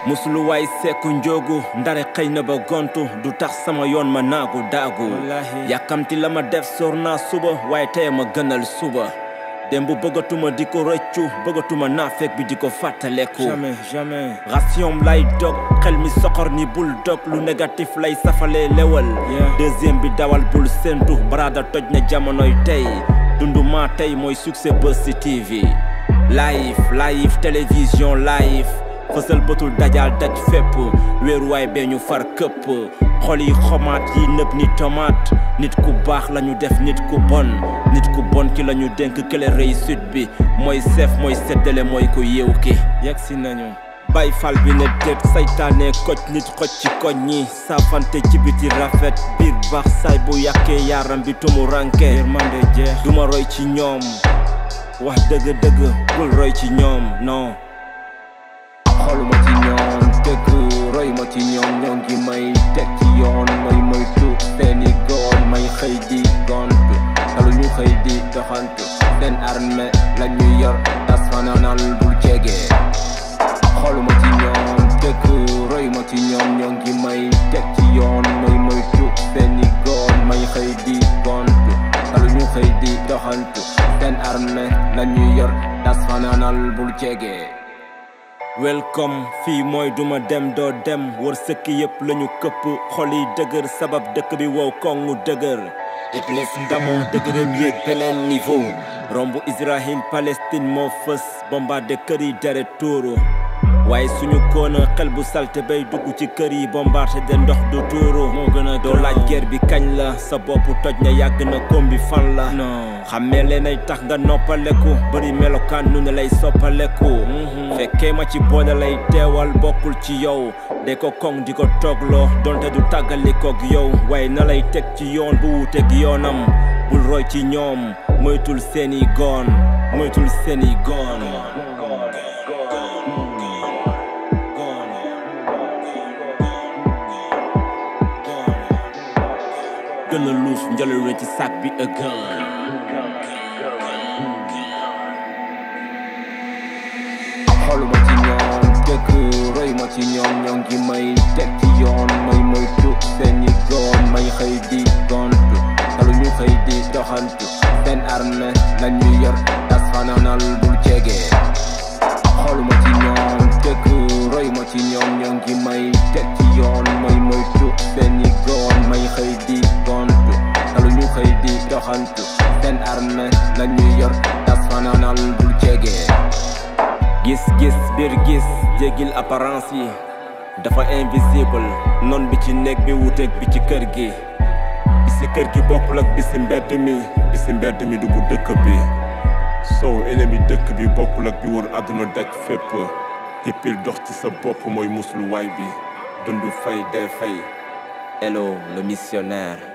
musulu waay seeku njóogu ndare xëy na ba gontu du tax sama yoon ma naagu daagu yàkkamti la ma def sóor naa suba waaye tey ma gënal suba démb bëggatuma di ko rëccu bëggatuma naafeek bi di ko fàttaleku jamais jamais ration lay dog xel mi soxor ni bul dog lu négatif lay safalee lewal deuxième bi dawal bul séntu baraada toj na jamonoy tey dundu maa tey mooy succès Buzz ci TV live live télévision live fësal bëtul dajal daj fépp wéeruwaay bee ñu far këpp xol yi xomaat yi nëb ni tomate nit ku baax lañu def nit ku bon nit ku bon ki lañu dénk kële réussite bi mooy seef mooy seddale mooy ko yeew ki yegg si nañu bay fal bi ne déet saytaane koj nit xoj ci koñ ñi saafante ci biti rafet biir baax saay bu yàkkee yaram bi tumu ranke yërmande jeex duma roy ci ñoom wax dëgg-dëgg bul roy ci ñoom non xoluma ci ñoom dëgg roy ma ci ñoom ñoo ngi may teg ci yoon may moytu seeni goon may xëy di gontu talu ñu xëy di doxantu seen armée la ñu yor tas fanaanal bul jege xoluma ci ñoom dëgg roy ma ci ñoom ñoo ngi may teg ci yoon may moytu seeni goon may xëy di gontu talu ñu xëy di doxantu seen armée la ñu yor tas fanaanal bul jege welcome fii mooy duma dem doo dem wër sëkk yëpp lañu këpp xol yi dëgër sabab dëkk bi wow kongu dëgër iblis ndamoo dëgëram yéeg beneen niveau romb Israël Palestine moo fës bombardé kër yi deret tuuru waaye suñu koona xel bu salte bay dugg ci kër yi bombardé de ndox du tuuru moo gën a doo laaj guerre bi kañ la sa bopp toj na yàgg na koom bi fan la non xammee leen ay tax nga noppaleku bëri melokaan nu ne lay soppaleku fekkee ma ci boole lay teewal bokkul ci yow de ko koŋ di ko toogloo donte du tàggalikoog yow waaye na lay teg ci yoon bu wuuteeg yoonam bul roy ci ñoom moytul seeni goon moytul seeni goon gën a luus njëlal ci sac bi ëggan xoluma ci ñoom dëgg roy ma ci ñoom ñoo ngi may teg ci yoon may moytu seeni goon may xëy di gontu talu ñu xëy di doxantu seen armée la ñu yor tas fanaanal bul jege xoluma ci ñoom dëgg roy ma ci ñoom ñoo ngi may teg ci yoon may moytu seeni goon may xëy di gontu talu ñu xëy di doxantu seen armée la ñu yor tas fanaanal bul jege gis-gis biir gis jéggil apparence yi dafa invisible noon bi ci néeg bi wuteeg bi ci kër gi bi si kër gi bokkul ak bi si mbedd mi bi si mbedd mi dugg dëkk bi sow ennemi dëkk bi bokkul ak bi wër àdduna daj fépp hippil dox ci sa bopp mooy musluwaay bi dund fay dee fay hello le missionnaire